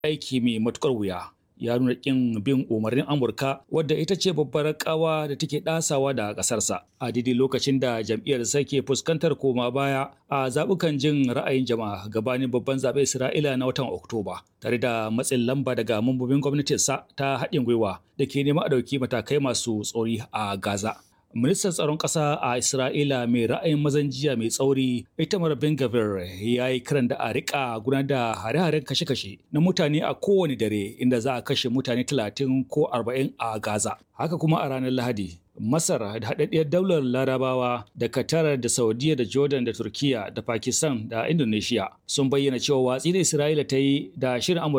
aiki mai matukar wuya. Ya nuna ƙin bin umarnin Amurka wadda ita ce babbar kawa da take ɗasawa da ƙasarsa a daidai lokacin da jam'iyyar ke fuskantar koma baya a zaɓukan jin ra'ayin jama'a gabanin babban zaɓen Isra'ila na watan Oktoba tare da matsin lamba daga mambobin gwamnatinsa ta haɗin gwiwa da ke neman a ɗauki matakai masu tsori a Gaza. Ministan tsaron ƙasa a Isra'ila mai ra'ayin mazan jiya mai tsauri Itamar Ben Gavir ya yi kiran da a riƙa gudanar da hare-haren kashe-kashe na mutane a kowane dare inda za a kashe mutane talatin ko arba'in a Gaza. Haka kuma a ranar Lahadi, Masar da haɗaɗɗiyar daular Larabawa da Qatar da Saudiya da Jordan da Turkiya da Pakistan da Indonesia sun bayyana cewa watsi da Isra'ila ta yi da shirin Amurka